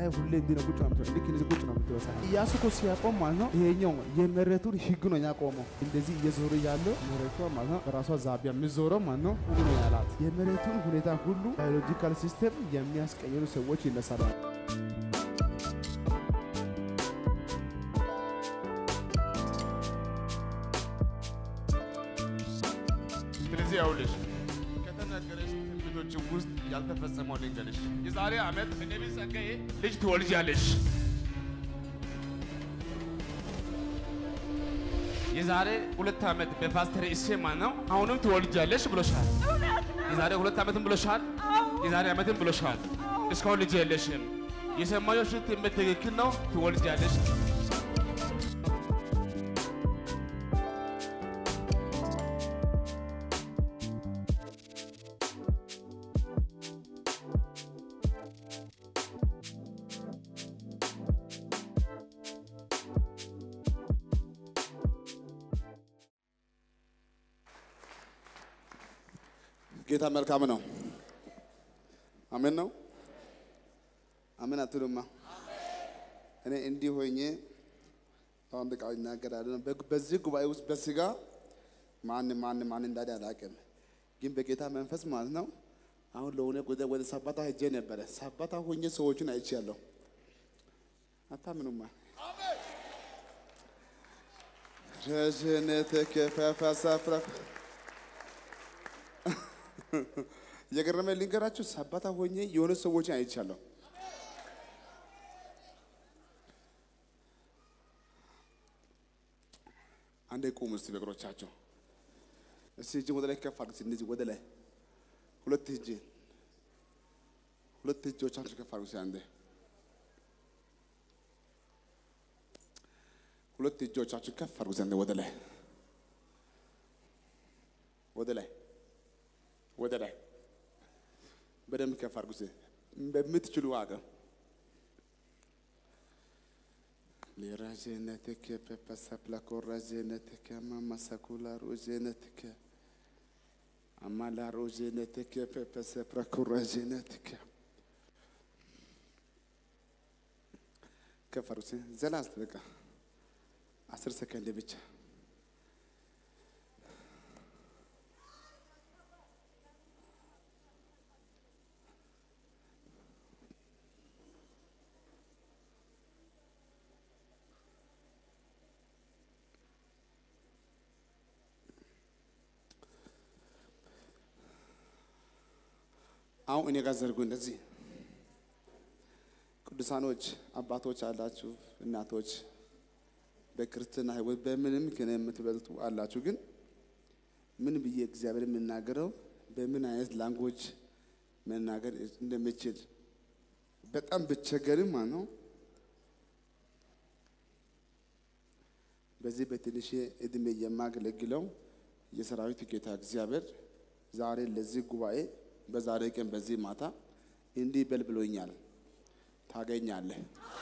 ፀሐይ ሁሌ እንዲህ ነው ቁጭ ነው የምትለው። ልክ እንደዚህ ቁጭ ነው የምትለው ፀሐይ። ኢያሱ እኮ ሲያቆም ማለት ነው ይሄኛው የመሬቱን ህግ ነው ያቆመው። እንደዚህ እየዞረ ያለው መሬቷ ማለት ነው በራሷ ዛቢያ የምዞረው ማለት ነው ሁሉ ነው ያላት። የመሬቱን ሁኔታ ሁሉ ባዮሎጂካል ሲስተም የሚያስቀይሩ ሰዎች ይነሳሉ። ስለዚህ ያውልሽ ከተነገረሽ ትንቢቶች ውስጥ ያልተፈጸመው ልንገርሽ። የዛሬ ዓመት በነቢይ ጸጋዬ ልጅ ትወልጃለሽ። የዛሬ ሁለት ዓመት በፓስተር እሴማ ነው አሁንም ትወልጃለሽ ብሎሻል። የዛሬ ሁለት ዓመትም ብሎሻል። የዛሬ ዓመትም ብሎሻል። እስካሁን ልጅ የለሽም። የሰማዮሽ ትንቢት ትክክል ነው። ትወልጃለሽ። ጌታ መልካም ነው። አሜን ነው። አሜን አትሉማ? እኔ እንዲህ ሆኜ አንድ ቃል እናገራለሁ። በ- በዚህ ጉባኤ ውስጥ በስጋ ማን ማን ማን እንዳለ አላውቅም፣ ግን በጌታ መንፈስ ማለት ነው። አሁን ለሆነ ጉዳይ ወደ ሰባታ ሄጄ ነበረ። ሰባታ ሆኜ ሰዎችን አይቻለሁ። አታምኑማ? ረዥነትከ ፈፈሰፍረ የገረመ ልንገራችሁ፣ ሰባታ ሆኜ የሆነ ሰዎችን አይቻለሁ። አንዴ ቁሙ እስቲ በእግሮቻቸው። እስቲ እጅ ወደ ላይ ከፍ አድርጉ። እንደዚህ ወደ ላይ ሁለት እጅ ሁለት እጆቻችሁ ከፍ አድርጉ። እስቲ አንዴ ሁለት እጆቻችሁ ከፍ አድርጉ። ዘንድ ወደ ላይ ወደ ላይ ወደ ላይ በደንብ ከፍ አድርጉ። እስቲ በምትችሉ አቅም ሊራጀነትከ ፐፐሰፕላኮ ራጀነትከ ማማሰኩላ ሮጀነትከ አማላ ሮጀነትከ ፐፐሰፕላኮ ራጀነትከ ከፍ አድርጉ። እስቲ ዘላ እስቲ በቃ አስር ሰከንድ ብቻ አሁን እኔ ጋር ዘርጉ። እንደዚህ ቅዱሳኖች አባቶች አላችሁ፣ እናቶች በክርስትና ሕይወት በምንም ከኔ የምትበልጡ አላችሁ። ግን ምን ብዬ እግዚአብሔር የምናገረው በምን አይነት ላንጎጅ መናገር እንደምችል በጣም ብቸገርም ማለት ነው። በዚህ በትንሽ እድሜ የማገለግለው የሰራዊት ጌታ እግዚአብሔር ዛሬ ለዚህ ጉባኤ በዛሬ ቀን በዚህ ማታ እንዲህ በል ብሎኛል። ታገኛለህ።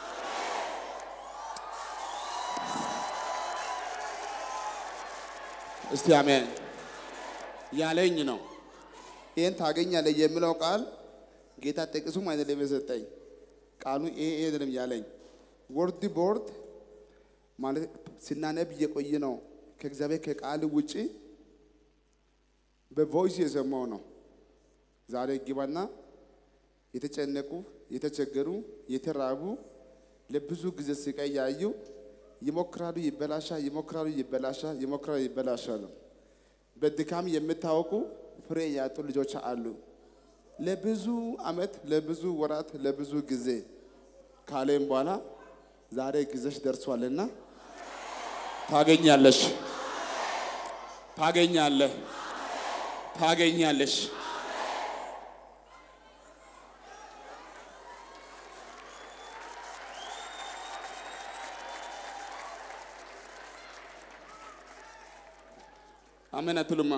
እስቲ አሜን ያለኝ ነው። ይህን ታገኛለህ የሚለው ቃል ጌታ ጥቅሱም አይደለም የሰጠኝ ቃሉ ይሄ ይሄ አይደለም ያለኝ ወርድ ቦርድ ማለት ስናነብ እየቆየ ነው። ከእግዚአብሔር ከቃል ውጪ በቮይስ የሰማው ነው። ዛሬ ግባና የተጨነቁ የተቸገሩ የተራቡ ለብዙ ጊዜ ስቃይ ያዩ ይሞክራሉ፣ ይበላሻ ይሞክራሉ፣ ይበላሻ ይሞክራሉ፣ ይበላሻሉ። በድካም የምታወቁ ፍሬ ያጡ ልጆች አሉ። ለብዙ ዓመት ለብዙ ወራት ለብዙ ጊዜ ካለም በኋላ ዛሬ ጊዜሽ ደርሷልና ታገኛለሽ፣ ታገኛለህ፣ ታገኛለሽ። አሜን አትሉማ?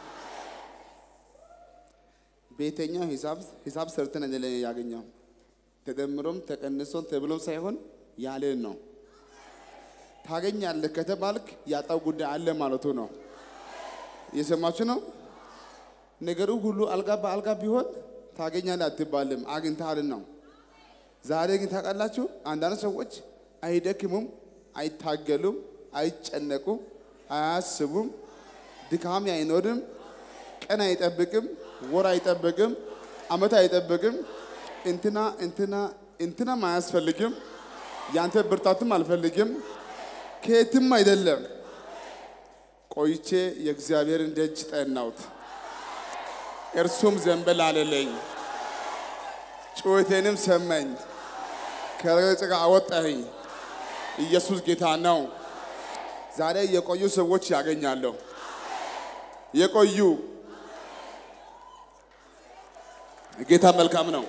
በየትኛው ሂሳብ ሂሳብ ሰርተን አይደለም ያገኘው ተደምሮም ተቀንሶም ተብሎም ሳይሆን ያለን ነው። ታገኛለህ ከተባልክ ያጣው ጉዳይ አለ ማለቱ ነው። እየሰማችሁ ነው። ነገሩ ሁሉ አልጋ በአልጋ ቢሆን ታገኛለህ አትባልም፣ አግኝተሃል ነው። ዛሬ ግን ታውቃላችሁ፣ አንዳንድ ሰዎች አይደክሙም፣ አይታገሉም፣ አይጨነቁም፣ አያስቡም፣ ድካም አይኖርም፣ ቀን አይጠብቅም፣ ወር አይጠብቅም፣ አመት አይጠብቅም። እንትና እንትና እንትናም አያስፈልግም፣ ያንተ ብርታትም አልፈልግም፣ ከየትም አይደለም። ቆይቼ የእግዚአብሔርን ደጅ ጠናሁት፣ እርሱም ዘንበል አለለኝ፣ ጩኸቴንም ሰማኝ፣ ከጭቃ አወጣኝ። ኢየሱስ ጌታ ነው። ዛሬ የቆዩ ሰዎች ያገኛለሁ። የቆዩ ጌታ መልካም ነው።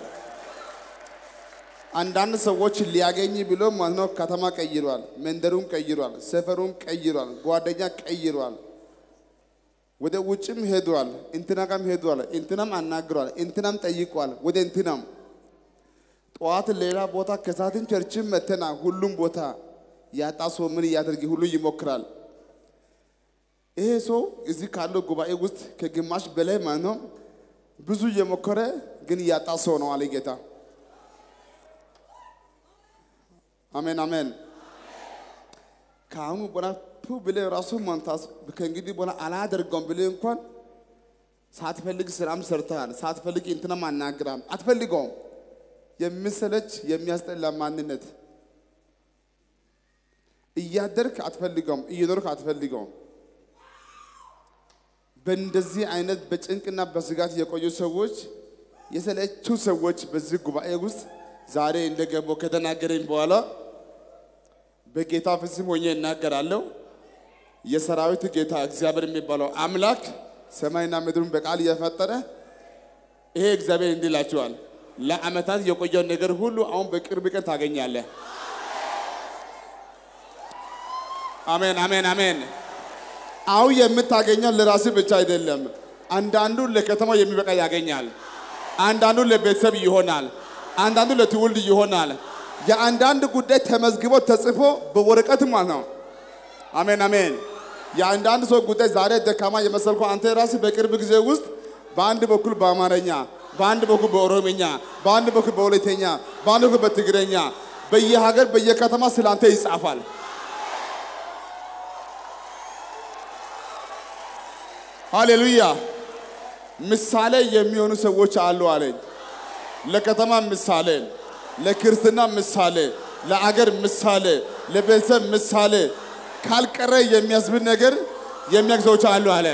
አንዳንድ ሰዎች ሊያገኝ ብሎ ማለት ነው ከተማ ቀይሯል፣ መንደሩን ቀይሯል፣ ሰፈሩን ቀይሯል፣ ጓደኛ ቀይሯል፣ ወደ ውጭም ሄዷል፣ እንትና ጋም ሄዷል፣ እንትናም አናግሯል፣ እንትናም ጠይቋል፣ ወደ እንትናም ጠዋት ሌላ ቦታ ከሳትን ቸርችም መተና ሁሉም ቦታ ያጣ ሰው ምን እያደርግ ሁሉ ይሞክራል። ይሄ ሰው እዚህ ካለው ጉባኤ ውስጥ ከግማሽ በላይ ማለት ነው ብዙ እየሞከረ ግን ያጣ ሰው ነው አለ ጌታ። አሜን አሜን። ከአሁኑ በኋላ ቱ ብለህ ራሱ ማንታስ ከእንግዲህ በኋላ አላደርገውም ብለህ እንኳን ሳትፈልግ ስራም ሰርተሃል፣ ሳትፈልግ እንትናም አናግራም፣ አትፈልገውም። የሚሰለች የሚያስጠላ ማንነት እያደርክ አትፈልገውም፣ እየኖርክ አትፈልገውም። በእንደዚህ አይነት በጭንቅና በስጋት የቆዩ ሰዎች የሰለቹ ሰዎች በዚህ ጉባኤ ውስጥ ዛሬ እንደገቡ ከተናገረኝ በኋላ በጌታ ፍጹም ሆኜ እናገራለሁ። የሰራዊት ጌታ እግዚአብሔር የሚባለው አምላክ ሰማይና ምድሩን በቃል እየፈጠረ ይሄ እግዚአብሔር እንዲህ ይላችኋል፣ ለዓመታት የቆየውን ነገር ሁሉ አሁን በቅርብ ቀን ታገኛለህ። አሜን አሜን አሜን። አሁን የምታገኘው ለራስህ ብቻ አይደለም። አንዳንዱ ለከተማው የሚበቃ ያገኛል። አንዳንዱ ለቤተሰብ ይሆናል። አንዳንዱ ለትውልድ ይሆናል። የአንዳንድ ጉዳይ ተመዝግቦ ተጽፎ በወረቀት ማለት ነው። አሜን አሜን። የአንዳንድ ሰው ጉዳይ ዛሬ ደካማ የመሰልከው አንተ ራስህ በቅርብ ጊዜ ውስጥ በአንድ በኩል በአማርኛ፣ በአንድ በኩል በኦሮምኛ፣ በአንድ በኩል በወላይተኛ፣ በአንድ በኩል በትግረኛ በየሀገር በየከተማ ስላንተ ይጻፋል። ሃሌሉያ። ምሳሌ የሚሆኑ ሰዎች አሉ አለኝ። ለከተማ ምሳሌ፣ ለክርስትና ምሳሌ፣ ለአገር ምሳሌ፣ ለቤተሰብ ምሳሌ ካልቀረ የሚያስብል ነገር የሚያውቅ ሰዎች አሉ አለ።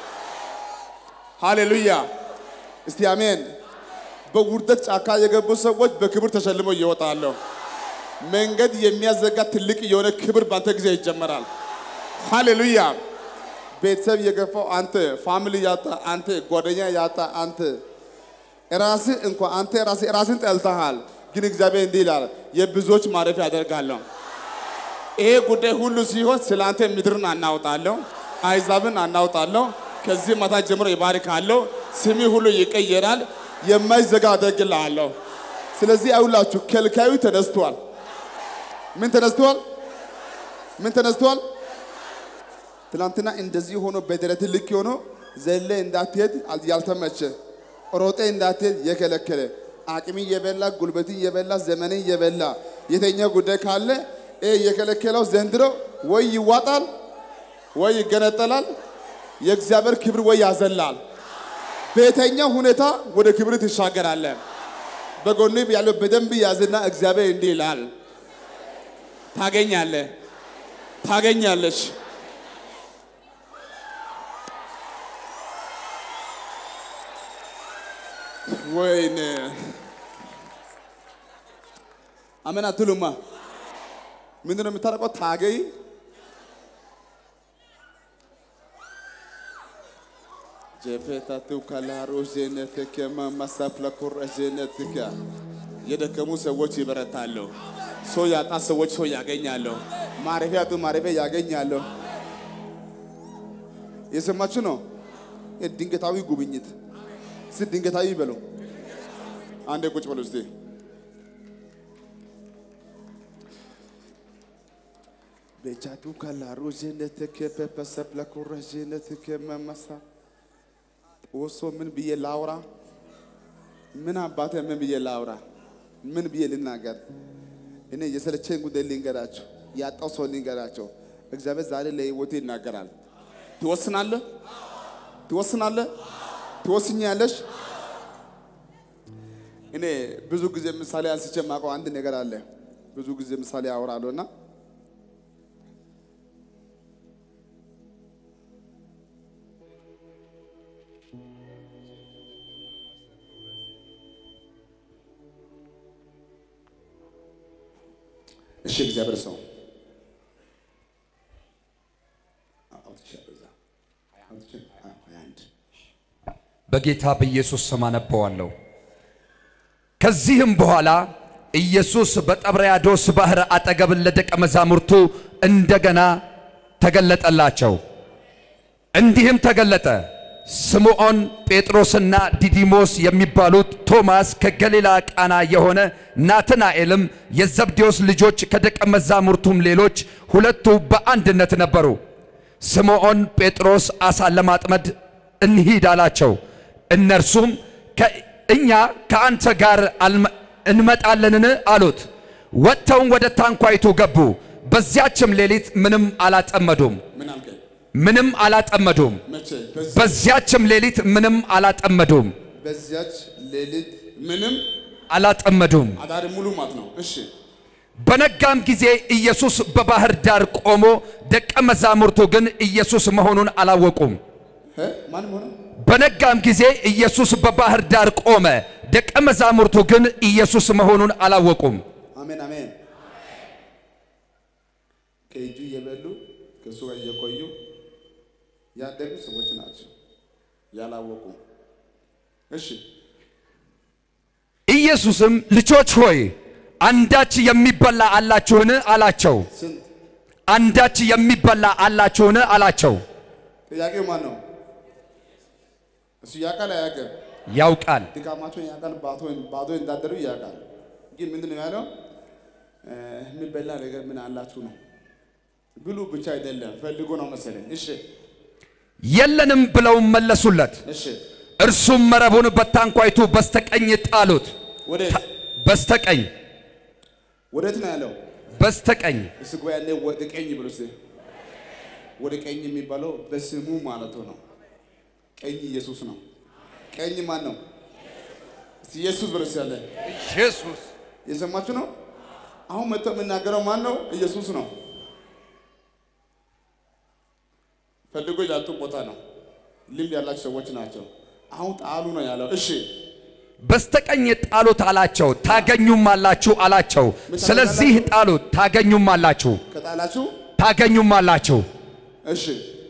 ሃሌሉያ። እስቲ አሜን። በውርደት ጫካ የገቡ ሰዎች በክብር ተሸልመው ይወጣሉ። መንገድ የሚያዘጋ ትልቅ የሆነ ክብር ባንተ ጊዜ ይጀመራል። ሃሌሉያ። ቤተሰብ የገፋው አንተ፣ ፋሚሊ ያጣ አንተ፣ ጓደኛ ያጣ አንተ፣ ራስህ እንኳ አንተ ራስህ ራስን ጠልተሃል። ግን እግዚአብሔር እንዲህ ይላል የብዙዎች ማረፊያ ያደርጋለሁ። ይሄ ጉዳይ ሁሉ ሲሆን ስለ አንተ ምድርን አናውጣለሁ፣ አይዛብን አናውጣለሁ። ከዚህ ማታ ጀምሮ ይባርካለሁ። ስሚ ሁሉ ይቀየራል። የማይዘጋ አደርግልሃለሁ። ስለዚህ አይውላችሁ ከልካዩ ተነስቷል። ምን ተነስቷል? ምን ተነስቷል? ትናንትና እንደዚህ ሆኖ በደረት ልክ ሆኖ ዘለ እንዳትሄድ ያልተመቸ ሮጤ እንዳትሄድ የከለከለ አቅሚ የበላ ጉልበትን የበላ ዘመንን የበላ የተኛ ጉዳይ ካለ ይሄ የከለከለው ዘንድሮ ወይ ይዋጣል ወይ ይገነጠላል። የእግዚአብሔር ክብር ወይ ያዘላል። በየትኛው ሁኔታ ወደ ክብር ትሻገራለህ። በጎን ያለው በደንብ ያዝና እግዚአብሔር እንዲህ ይላል፣ ታገኛለህ፣ ታገኛለች። ወይኔ አሜን አትሉማ? ምንድን ነው የምታረቀው? ታገይ ጀፔታቱ ካላሮ ዜነትከ ማማሳፍላ ኮረ ዜነትከ የደከሙ ሰዎች ይበረታሉ። ሰው ያጣ ሰዎች ሰው ያገኛሉ። ማረፊያ ያጡ ማረፊያ ያገኛሉ። የሰማችሁ ነው። ድንገታዊ ጉብኝት ስ ድንገታዊ በሉ። አንዴ ቁጭ በሉ እስቲ። ቤቻቱ ካላሮ ዜነትከ ፐፐሰፕላ ኮረ ዜነትከ መመሳ ወሶ ምን ብዬ ላውራ? ምን አባቴ ምን ብዬ ላውራ? ምን ብዬ ልናገር? እኔ የሰለቸኝ ጉዳይ ልንገራቸው፣ ያጣው ሰው ልንገራቸው። እግዚአብሔር ዛሬ ለህይወቴ ይናገራል። ትወስናለህ፣ ትወስናለህ፣ ትወስኛለሽ። እኔ ብዙ ጊዜ ምሳሌ አንስቼ የማውቀው አንድ ነገር አለ። ብዙ ጊዜ ምሳሌ አወራለሁ እና እሺ እግዚአብሔር ሰው በጌታ በኢየሱስ ስም አነበዋለሁ። ከዚህም በኋላ ኢየሱስ በጠብርያዶስ ባሕር አጠገብ ለደቀ መዛሙርቱ እንደገና ተገለጠላቸው። እንዲህም ተገለጠ። ስምዖን ጴጥሮስና ዲዲሞስ የሚባሉት ቶማስ ከገሊላ ቃና የሆነ ናትናኤልም የዘብዴዎስ ልጆች ከደቀ መዛሙርቱም ሌሎች ሁለቱ በአንድነት ነበሩ። ስምዖን ጴጥሮስ ዓሣ ለማጥመድ እንሂድ አላቸው። እነርሱም እኛ ከአንተ ጋር አልመ- እንመጣለንን አሉት። ወጥተውም ወደ ታንኳይቱ ገቡ። በዚያችም ሌሊት ምንም አላጠመዱም ምን አልከኝ? ምንም አላጠመዱም። መቼ? በዚህ- በዚያችም ሌሊት ምንም አላጠመዱም በዚያች ሌሊት ምንም አላጠመዱም። አዳሪ ሙሉ ማለት ነው። እሺ በነጋም ጊዜ ኢየሱስ በባሕር ዳር ቆሞ፣ ደቀ መዛሙርቱ ግን ኢየሱስ መሆኑን አላወቁም። እ? ማንም ሆነ በነጋም ጊዜ ኢየሱስ በባሕር ዳር ቆመ፣ ደቀ መዛሙርቱ ግን ኢየሱስ መሆኑን አላወቁም። አሜን አሜን። ከእጁ እየበሉ ከእሱ ጋር እየቆዩ ያደጉ ሰዎች ናቸው ያላወቁ። እሺ ኢየሱስም ልጆች ሆይ አንዳች የሚበላ አላችሁን አላቸው። ስንት አንዳች የሚበላ አላችሁን አላቸው። ጥያቄው ማን ነው? እሱ ያውቃል አያውቅም? ያውቃል። ድካማቸውን ያውቃል። ባዶ ባዶ እንዳደሩ ያውቃል። ግን ምንድን ነው ያለው? እ፣ የሚበላ ነገር ምን አላችሁ ነው። ብሉ ብቻ አይደለም ፈልጎ ነው መሰለኝ። እሺ የለንም ብለው መለሱለት። እሺ እርሱም መረቡን በታንኳይቱ በስተቀኝ ጣሉት። ወዴት በስተቀኝ ወዴት ነው ያለው? በስተቀኝ እስኪ ቆይ ያኔ ወደ ቀኝ ብሎ እስኪ ወደ ቀኝ የሚባለው በስሙ ማለቱ ነው። ቀኝ ኢየሱስ ነው። ቀኝ ማን ነው? እስኪ ኢየሱስ ብሎ እስኪ ያለ ኢየሱስ የሰማችሁ ነው። አሁን መጥቶ የምናገረው ማን ነው? ኢየሱስ ነው። ፈልጎ ያጡ ቦታ ነው። ልምድ ያላቸው ሰዎች ናቸው። አሁን ጣሉ ነው ያለው። እሺ በስተቀኝ ጣሉት አላቸው። ታገኙም አላችሁ አላቸው። ስለዚህ ጣሉት፣ ታገኙም አላችሁ፣ ከጣላችሁ ታገኙም አላችሁ፣ እሺ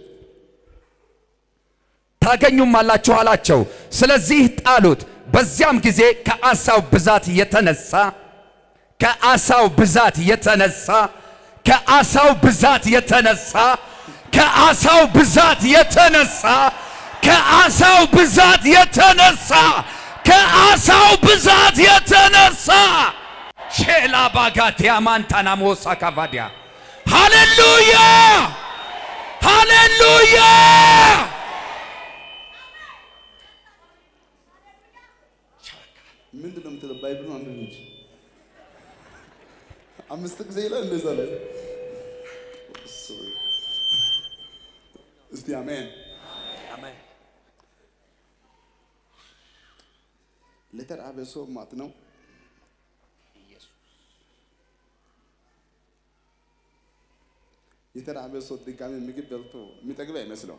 ታገኙም አላችሁ አላቸው። ስለዚህ ጣሉት። በዚያም ጊዜ ከአሳው ብዛት የተነሳ ከአሳው ብዛት የተነሳ ከአሳው ብዛት የተነሳ ከአሳው ብዛት የተነሳ ከአሳው ብዛት የተነሳ ከአሳው ብዛት የተነሳ ሼላ ባጋቲያ ማንታናሞሳ ካቫዲያ ሃሌሉያ ሃሌሉያ ምንድን ነው የምትለው? ባይብሉ አንድ ልጅ አምስት ጊዜ ይላል እንደዛ ላይ እስቲ አሜን። ለተራበ ሰው ማለት ነው የተራበ ሰው ድጋሚ ምግብ በልቶ የሚጠግብ አይመስለው።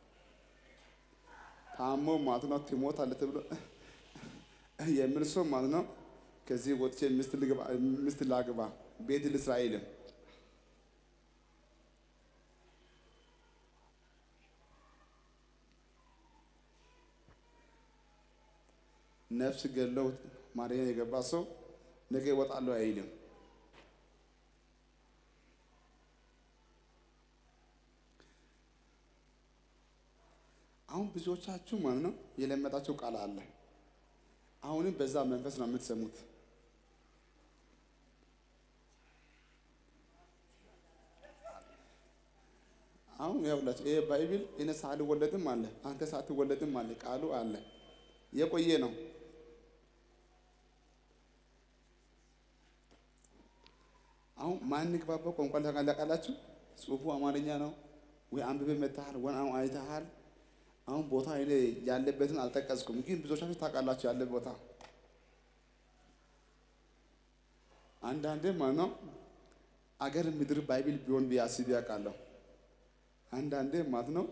ታሞ ማለት ነው ትሞታለህ ተብሎ የሚል ሰው ማለት ነው። ከዚህ ወጥቼ ሚስት ልግባ ሚስት ላግባ ቤት ልስራ አይልም። ነፍስ ገለው ማርያም የገባ ሰው ነገ እወጣለሁ አይልም። አሁን ብዙዎቻችሁ ማለት ነው የለመዳችሁ ቃል አለ። አሁንም በዛ መንፈስ ነው የምትሰሙት። አሁን ያውላችሁ ይሄ ባይብል እኔ ሳልወለድም አለ አንተ ሳትወለድም አለ ቃሉ አለ የቆየ ነው። ማንግባባው ቋንቋ ታውቃላችሁ? ጽሁፉ አማርኛ ነው ወይ አንብቤ መታሃል ወይ አሁን አይተሃል። አሁን ቦታ እኔ ያለበትን አልጠቀስኩም፣ ግን ብዙዎቻችሁ ታውቃላችሁ ያለ ቦታ። አንዳንዴ ማለት ነው አገር ምድር ባይብል ቢሆን ብዬ አስቤ አውቃለሁ። አንዳንዴ ማለት ነው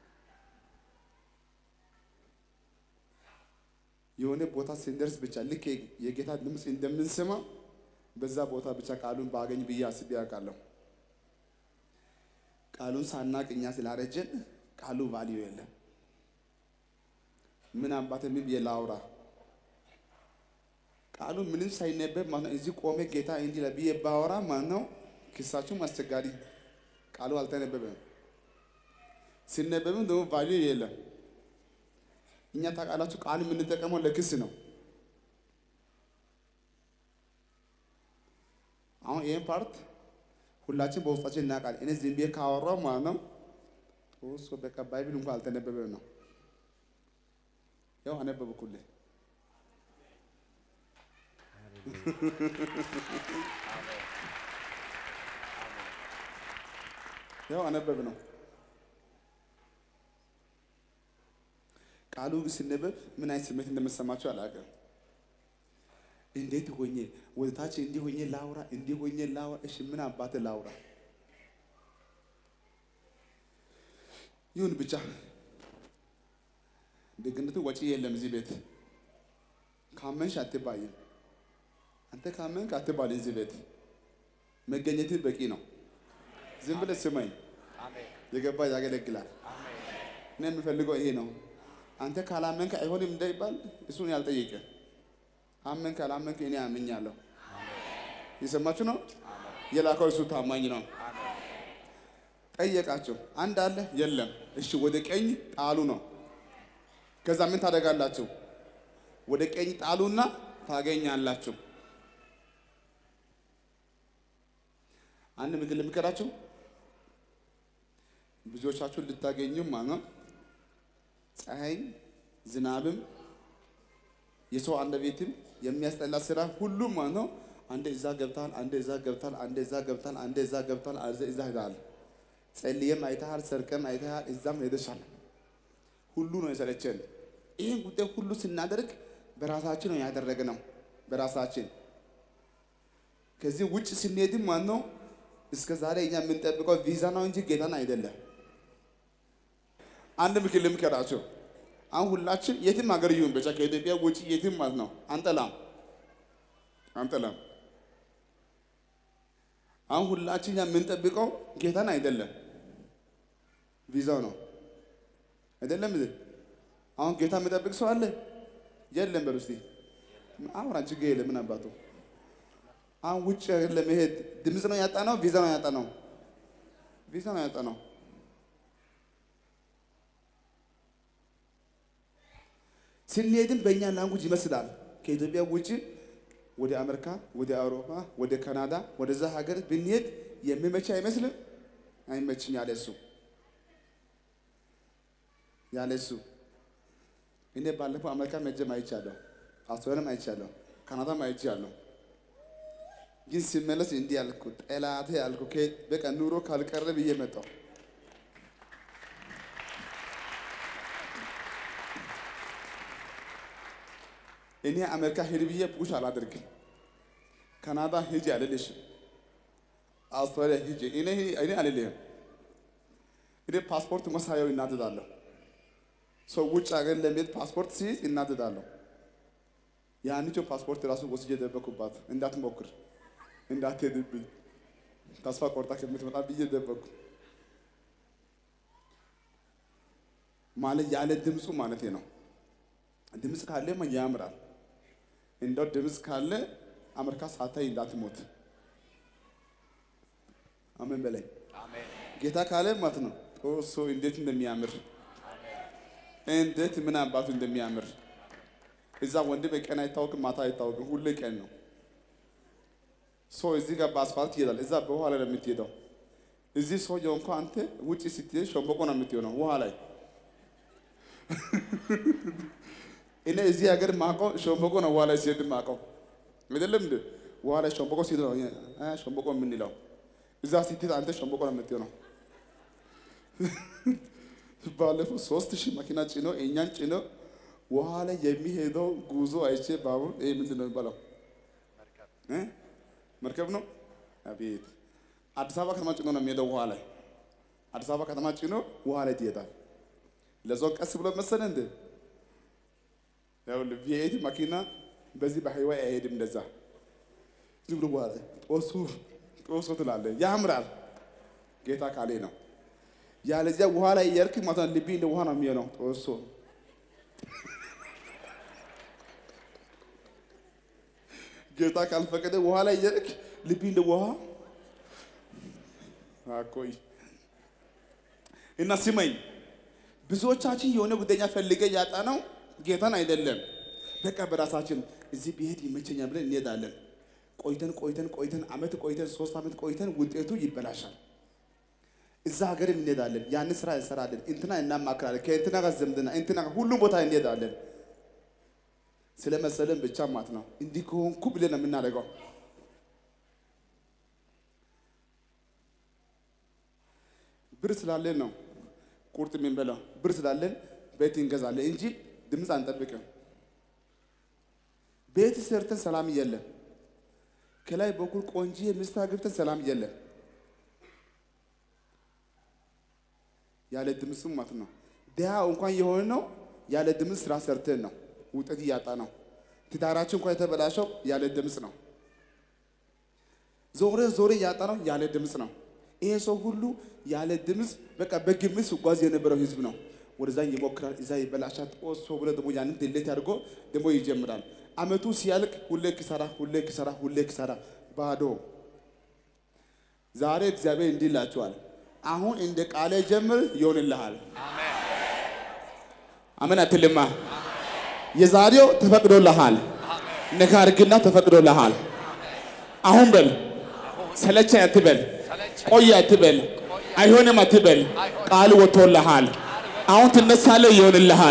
የሆነ ቦታ ስንደርስ ብቻ ልክ የጌታ ድምፅ እንደምንሰማ በዛ ቦታ ብቻ ቃሉን ባገኝ ብዬ አስቤ አውቃለሁ። ቃሉን ሳናቅ እኛ ስላረጀን ቃሉ ቫልዩ የለም። ምን አባቴ ምን ብዬ ላውራ? ቃሉ ምንም ሳይነበብ ማለት ነው እዚህ ቆሜ ጌታ እንዲህ ይላል ብዬ ባወራ ማለት ነው ክሳችሁም አስቸጋሪ። ቃሉ አልተነበበም። ሲነበብም ደግሞ ቫልዩ የለም። እኛ ታውቃላችሁ ቃል የምንጠቀመው ለክስ ነው። አሁን ይህን ፓርት ሁላችን በውስጣችን እናውቃለን። እኔ ዝም ብዬ ካወራው ማለት ነው ጦሶ በቃ ባይብል እንኳን አልተነበበም ነው። ያው አነበብኩልህ። ያው አነበብ ነው። ቃሉ ሲነበብ ምን አይነት ስሜት እንደምሰማቸው አላውቅም። እንዴት ሆኜ ወደ ታች እንዲህ ሆኜ ላውራ፣ እንዲህ ሆኜ ላውራ። እሺ ምን አባቴ ላውራ? ይሁን ብቻ ደግነቱ ወጪ የለም እዚህ ቤት። ካመንሽ አትባይም። አንተ ካመንክ አትባል። እዚህ ቤት መገኘትህ በቂ ነው። ዝም ብለህ ስማኝ። የገባ ያገለግላል። እኔ የምፈልገው ይሄ ነው። አንተ ካላመንክ አይሆንም እንዳይባል እሱን ያልጠየቀ አመንክ ካላመንክ እኔ አምኛለሁ። የሰማችሁ ነው። የላከው እሱ ታማኝ ነው። ጠየቃቸው። አንድ አለ የለም። እሺ ወደ ቀኝ ጣሉ ነው። ከዛ ምን ታደርጋላችሁ? ወደ ቀኝ ጣሉና ታገኛላችሁ። አንድ ምክር ልምከራችሁ። ብዙዎቻችሁ ልታገኙ ማለት ነው ፀሐይም ዝናብም የሰው አንደበትም የሚያስጠላ ስራ ሁሉም ማለት ነው። አንዴ እዛ ገብታል፣ አንዴ እዛ ገብታል፣ አንዴ እዛ ገብታል፣ አንዴ እዛ ገብታል፣ አንዴ እዛ ሄዳል። ጸልየም አይተሃል፣ ሰርቀም አይተሃል፣ እዛም ሄደሻል። ሁሉ ነው የሰለቸን። ይህን ጉዳይ ሁሉ ስናደርግ በራሳችን ነው ያደረግነው፣ በራሳችን ከዚህ ውጭ ስንሄድም ማለት ነው እስከ ዛሬ እኛ የምንጠብቀው ቪዛ ነው እንጂ ጌታን አይደለም። አንድ ምክር ልምከራቸው። አሁን ሁላችን የትም ሀገር ይሁን ብቻ ከኢትዮጵያ ውጭ የትም ማለት ነው አንጠላም አንጠላም። አሁን ሁላችን እኛ የምንጠብቀው ጌታን አይደለም ቪዛው ነው አይደለም። እዚህ አሁን ጌታ የሚጠብቅ ሰው አለ የለም? በሉ እስቲ አሁን አንቺ ጋ የለም። ምን አባቱ አሁን ውጭ ሀገር ለመሄድ ድምፅ ነው ያጣ ነው ቪዛ ነው ያጣ ነው ቪዛ ነው ያጣ ነው። ስንሄድም በእኛ ላንጉጅ ይመስላል። ከኢትዮጵያ ውጭ ወደ አሜሪካ፣ ወደ አውሮፓ፣ ወደ ካናዳ ወደዛ ሀገር ብንሄድ የሚመች አይመስልም? አይመችም። ያለ እሱ ያለ እሱ እኔ ባለፈው አሜሪካ መጀም አይቻለሁ፣ አውስትራሊያም አይቻለሁ፣ ካናዳም አይቻለሁ። ግን ሲመለስ እንዲህ ያልኩ ጠላቴ ያልኩ በቃ ኑሮ ካልቀረ ብዬ መጣሁ። እኔ አሜሪካ ሄድ ብዬ ፑሽ አላደርግም። ካናዳ ሂጂ አልልሽም። አውስትራሊያ ሂጂ እኔ እኔ አልልህም። እኔ ፓስፖርት መሳያው እናደዳለሁ። ሰው ውጭ ሀገር ለመሄድ ፓስፖርት ሲይዝ እናደዳለሁ። ያንቺ ፓስፖርት ራሱ ወስጄ ደበኩባት። እንዳትሞክር እንዳትሄድብኝ ተስፋ ቆርጣ ከምትመጣ ብዬ ደበኩ። ማለት ያለ ድምፁ ማለት ነው። ድምፅ ካለማ ያምራል። እንደው ድምፅ ካለ አሜሪካ ሳታይ እንዳትሞት። አሜን በላይ ጌታ ካለ ማለት ነው። ጦሶ እንዴት እንደሚያምር እንዴት ምን አባቱ እንደሚያምር እዛ ወንድም ቀን አይታወቅም፣ ማታ አይታወቅም፣ ሁሌ ቀን ነው። ሰው እዚህ ጋር በአስፋልት ይሄዳል፣ እዛ በውሃ ላይ ነው የምትሄደው። እዚህ ሰውየው እንኳ አንተ ውጭ ስትሄድ ሸምበቆ ነው የምትሆነው ውሃ ላይ እኔ እዚህ ሀገር ማውቀው ሸምበቆ ነው ውሃ ላይ ሲሄድ ማውቀው አይደለም እንዴ? ውሃ ላይ ሸንበቆ ሲል ነው እ ሸንበቆ የምንለው። እዛ ስትሄድ አንተ ሸንበቆ ነው የምትሆነው። ባለፈው ሶስት ሺህ መኪና ጭኖ እኛን ጭኖ ውሃ ላይ የሚሄደው ጉዞ አይቼ ባቡር ይሄ ምንድን ነው የሚባለው? እ? መርከብ ነው። አቤት አዲስ አበባ ከተማ ጭኖ ነው የሚሄደው ውሃ ላይ አዲስ አበባ ከተማ ጭኖ ውሃ ላይ ትሄዳል። ለዛው ቀስ ብሎ መሰለ እንደ ያው ቪኤት መኪና በዚህ በሃይዋይ አይሄድም። እንደዛ ዝም ብሎ ውሃ ላይ ጦሱ ጦሱ ትላለህ። ያምራል። ጌታ ካሌ ነው። ያለዚያ ውሃ ላይ እያልክ ማለት ነው ልቤ እንደ ውሃ ነው የሚሆነው ጦሶ ጌታ ካልፈቀደ ውሃ ላይ እያልክ ልቤ እንደ ውሃ አቆይ እና ስመኝ ብዙዎቻችን የሆነ ጉደኛ ፈልገ ያጣ ነው ጌታን አይደለም። በቃ በራሳችን እዚህ ብሄድ ይመቸኛል ብለን እንሄዳለን። ቆይተን ቆይተን ቆይተን አመት ቆይተን ሶስት አመት ቆይተን ውጤቱ ይበላሻል። እዛ ሀገርም እንሄዳለን፣ ያን ስራ እንሰራለን፣ እንትና እናማክራለን፣ ከእንትና ጋር ዝምድና እንትና ጋር ሁሉም ቦታ እንሄዳለን። ስለመሰለን ብቻ ማለት ነው እንዲህ ከሆንኩ ብለን ነው የምናደርገው። ብር ስላለን ነው ቁርጥ የምንበላው። ብር ስላለን ቤት እንገዛለን እንጂ ድምፅ አንጠብቅም። ቤት ሰርተን ሰላም የለም። ከላይ በኩል ቆንጂ ሚስት አግብተን ሰላም የለም። ያለ ድምፅም ማለት ነው። ድሃ እንኳን የሆነ ነው ያለ ድምፅ ስራ ሰርተን ነው ውጤት እያጣ ነው። ትዳራችን እንኳን የተበላሸው ያለ ድምፅ ነው። ዞረ ዞረ እያጣ ነው ያለ ድምፅ ነው። ይሄ ሰው ሁሉ ያለ ድምፅ በቃ በግምት ሲጓዝ የነበረው ህዝብ ነው። ወደዛ ይሞክራል፣ እዛ ይበላሻል። ጦሶ ብሎ ደግሞ ያንን ድሌት አድርጎ ደግሞ ይጀምራል። አመቱ ሲያልቅ ሁሌ ኪሳራ፣ ሁሌ ኪሳራ፣ ሁሌ ኪሳራ፣ ባዶ። ዛሬ እግዚአብሔር እንዲህ ይላችኋል፣ አሁን እንደ ቃሌ ጀምር ይሆንልሃል። አሜን አትልማ። የዛሬው ተፈቅዶልሃል። ነካ አድርግና ተፈቅዶልሃል። አሁን በል ሰለቸ አትበል፣ ቆይ አትበል፣ አይሆንም አትበል። ቃል ወጥቶልሃል። አሁን ትነሳለህ፣ ይሆንልሃል።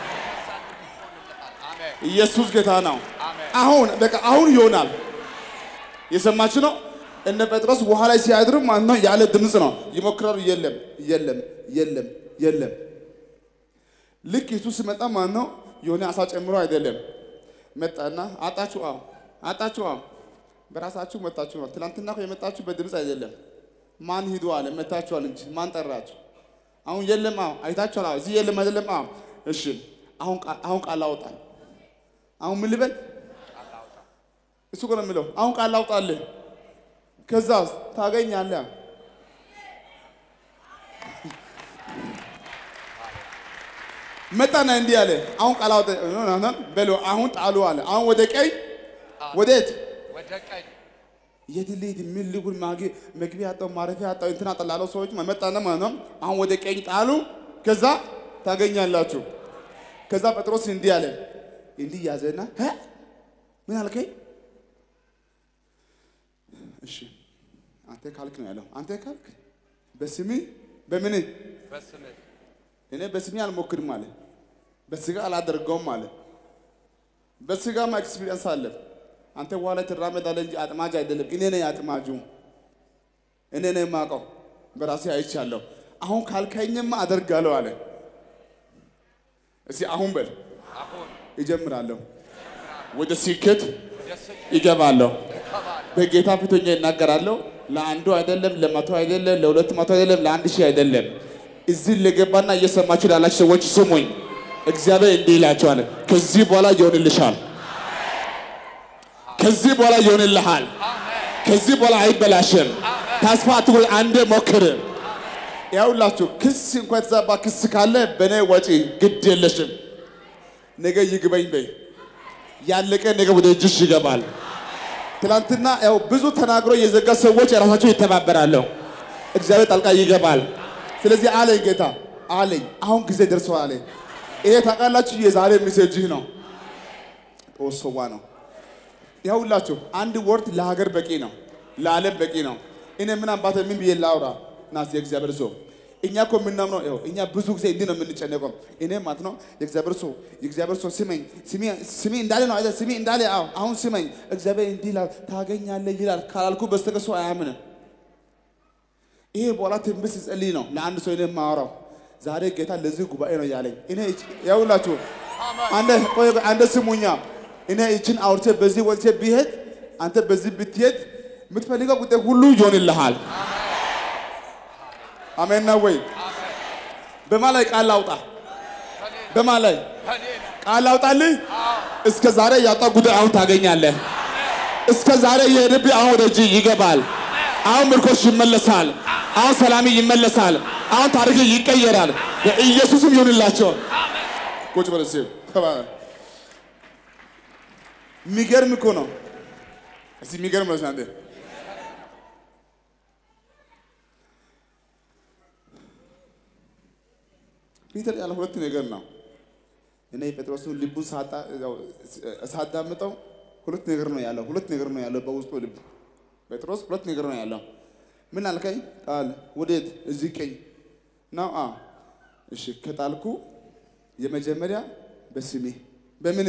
ኢየሱስ ጌታ ነው። አሁን በቃ አሁን ይሆናል። የሰማችሁ ነው። እነ ጴጥሮስ ውሃ ላይ ሲያድሩ ማለት ነው ያለ ድምፅ ነው ይሞክራሉ። የለም የለም የለም የለም። ልክ ኢየሱስ ሲመጣ ማለት ነው የሆነ አሳ ጨምሮ አይደለም መጣና አጣችሁ። አዎ አጣችሁ። አዎ በራሳችሁ መጣችሁ ነው። ትናንትና እኮ የመጣችሁ በድምፅ አይደለም። ማን ሂዱ አለ መታችኋል እንጂ ማን ጠራችሁ? አሁን የለም። አዎ አይታችኋል። አዎ እዚህ የለም አይደለም። አዎ እሺ። አሁን ቃ- አሁን ቃል አውጣል። አሁን ምን ልበል? እሱ እኮ ነው የሚለው። አሁን ቃል አውጣልህ፣ ከዛ ታገኛለህ። መጣና እንዲህ አለ። አሁን ቃል አውጣ በለው። አሁን ጣሉ አለ። አሁን ወደ ቀኝ ወዴት ወደ ቀኝ የት ልሂድ? ምን ልጉን? ማጌ መግቢያ ያጣው ማረፊያ ያጣው እንትና ጠላለው ሰዎች መጣና ማለት ነው። አሁን ወደ ቀኝ ጣሉ፣ ከዛ ታገኛላችሁ። ከዛ ጴጥሮስ እንዲህ አለ። እንዲህ ያዘና እ ምን አልከኝ? እሺ አንተ ካልክ ነው ያለው። አንተ ካልክ በስሜ በምን በስምህ እኔ በስሜ አልሞክርም አለ። በስጋ አላደርገውም አለ። በስጋማ ኤክስፒሪየንስ አለ። አንተ ውሃ ላይ ትራመዳለህ እንጂ አጥማጅ አይደለም። እኔ ነኝ አጥማጁ። እኔ ነኝ የማውቀው፣ በራሴ አይቻለሁ። አሁን ካልከኝማ አደርጋለሁ አለ። እስኪ አሁን በል አሁን እጀምራለሁ፣ ወደ ስኬት ወደ ስኬት ይገባለሁ። እገባለሁ። በጌታ ፊት ሆኜ እናገራለሁ። ለአንዱ አይደለም፣ ለመቶ አይደለም፣ ለሁለት መቶ አይደለም፣ ለአንድ ሺህ አይደለም። እዚህ ለገባና እየሰማችሁ ላላችሁ ሰዎች ስሙኝ። እግዚአብሔር እንዲህ ይላችኋል፣ ከዚህ በኋላ ይሆንልሻል። ከዚህ በኋላ ይሆንልሃል። ከዚህ በኋላ አይበላሽም። ተስፋ አትቁረጥ። አንዴ ሞክር። ያውላችሁ ክስ እንኳን የተዛባ ክስ ካለ በእኔ ወጪ ግድ የለሽም። ነገ ይግበኝ በይ። ያለቀ ነገ ወደ እጅሽ ይገባል። ትናንትና ያው ብዙ ተናግሮ የዘጋ ሰዎች የራሳቸው ይተባበራሉ። እግዚአብሔር ጣልቃ ይገባል። ስለዚህ አለኝ ጌታ አለኝ፣ አሁን ጊዜ ደርሰዋል አለኝ። ይሄ ታውቃላችሁ የዛሬ ሜሴጅህ ነው። ጦሶዋ ነው። ይኸውላችሁ አንድ ወርድ ለሀገር በቂ ነው፣ ለዓለም በቂ ነው። እኔ ምን አባተ ምን ብዬ ላውራ? ናስ የእግዚአብሔር ሰው እኛ እኮ የምናምነው ይኸው እኛ ብዙ ጊዜ እንዲህ ነው የምንጨነቀው። እኔ ማለት ነው የእግዚአብሔር ሰው የእግዚአብሔር ሰው ስመኝ ስሜ እንዳለ ነው አይደል? ስሜ እንዳለ አዎ፣ አሁን ስመኝ እግዚአብሔር እንዲህ ይላል ታገኛለህ ይላል ካላልኩ በስተቀር ሰው አያምንም። ይሄ በኋላ ትንቢት ሲጸልይ ነው ለአንድ ሰው እኔ የማወራው። ዛሬ ጌታ ለዚህ ጉባኤ ነው ያለኝ። እኔ ያውላችሁ አንደ ቆይ ቆይ፣ አንደ ስሙኛ እኔ ይችን አውርቼ በዚህ ወልቼ ቢሄድ አንተ በዚህ ብትሄድ የምትፈልገው ጉዳይ ሁሉ ይሆንልሃል። አሜን ነው ወይ? በማ ላይ ቃል ላውጣ? በማ ላይ ቃል ላውጣልህ? እስከ ዛሬ ያጣ ጉዳይ አሁን ታገኛለህ። እስከ ዛሬ የሄድብህ አሁን ወደ እጅ ይገባል። አሁን ምርኮሽ ይመለሳል። አሁን ሰላም ይመለሳል። አሁን ታሪክ ይቀየራል። በኢየሱስም ይሁንላቸው። ቁጭ በል እስኪ ተባረክ። የሚገርም እኮ ነው። እስቲ የሚገርም ነው አንተ ፒተር ያለ ሁለት ነገር ነው። እኔ ጴጥሮስን ልቡን ሳጣ- ያው ሳዳምጠው ሁለት ነገር ነው ያለው። ሁለት ነገር ነው ያለው በውስጡ ልብ ጴጥሮስ ሁለት ነገር ነው ያለው። ምን አልከኝ? ጣል። ወዴት? እዚህ ቀኝ ነው። አ እሺ፣ ከጣልኩ የመጀመሪያ በስሜ በምን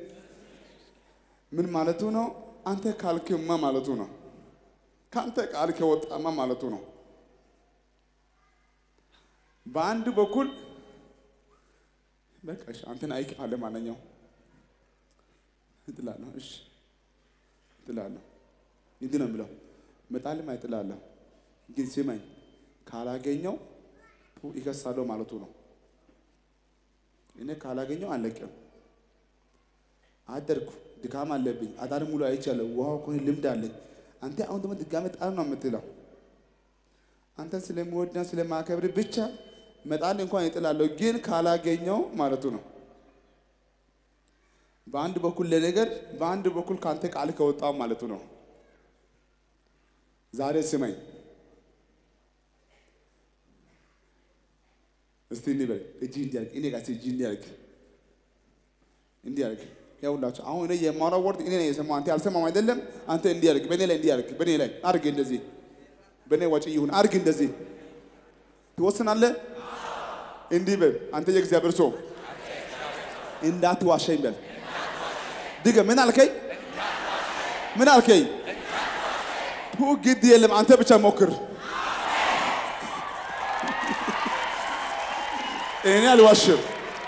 ምን ማለቱ ነው? አንተ ካልክማ ማለቱ ነው። ከአንተ ቃል ከወጣማ ማለቱ ነው። በአንድ በኩል በቃ እሺ፣ አንተን አይክፋለህ ማለኛው እጥላለሁ። እሺ እጥላለሁ። እንዲህ ነው የምለው፣ መጣልም አይጥላለሁ። ግን ስማኝ፣ ካላገኘው ቱ ይከሳለሁ ማለቱ ነው። እኔ ካላገኘው አለቅም። አደርኩ፣ ድካም አለብኝ፣ አዳር ሙሉ አይቻለሁ፣ ውሃው ከሆነ ልምድ አለኝ። አንተ አሁን ደግሞ ድጋሜ ጣል ነው የምትለው። አንተን ስለምወድና ስለማከብር ብቻ መጣል እንኳን ይጥላለሁ፣ ግን ካላገኘው ማለቱ ነው። በአንድ በኩል ለነገር በአንድ በኩል ከአንተ ቃል ከወጣው ማለቱ ነው። ዛሬ ስመኝ እስቲ እንዲህ በል እጅ እንዲያርግ እኔ ጋር እጅ እንዲያርግ እንዲያርግ ያውላችሁ አሁን እኔ የማወራው ወርድ እኔ ነኝ የሰማው አንተ አልሰማም አይደለም አንተ እንዲያርግ በእኔ ላይ እንዲያርግ በእኔ ላይ አርግ እንደዚህ በእኔ ወጪ ይሁን አርግ እንደዚህ ትወስናለህ እንዲህ በል አንተ የእግዚአብሔር ሰው እንዳትዋሸኝ በል ድገ ምን አልከኝ ምን አልከኝ ቱ ግድ የለም አንተ ብቻ ሞክር እኔ አልዋሽም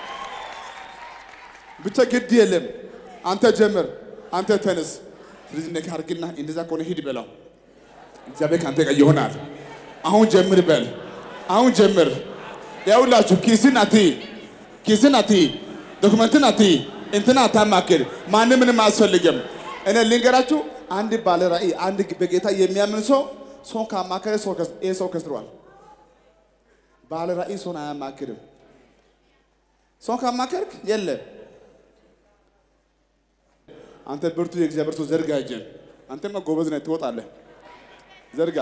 ብቻ ግድ የለም አንተ ጀምር አንተ ተነስ ስለዚህ ነገ አድርግና እንደዛ ከሆነ ሂድ በለው እግዚአብሔር ከአንተ ጋር ይሆናል አሁን ጀምር በል አሁን ጀምር ያውላችሁ ኪስን አትይ ኪስን አትይ ዶክመንትን አትይ እንትና አታማክር ማንም ምንም አያስፈልግም እኔ ልንገራችሁ አንድ ባለ ራእይ አንድ በጌታ የሚያምን ሰው ሰውን ካማከረ ሰው ከስ- ይሄ ሰው ከስሯል ባለ ራእይ ሰውን አያማክርም ሰውን ካማከርክ የለም አንተ ብርቱ የእግዚአብሔር ሰው ዘርጋ እጅን አንተማ ጎበዝ ነህ ትወጣለህ ዘርጋ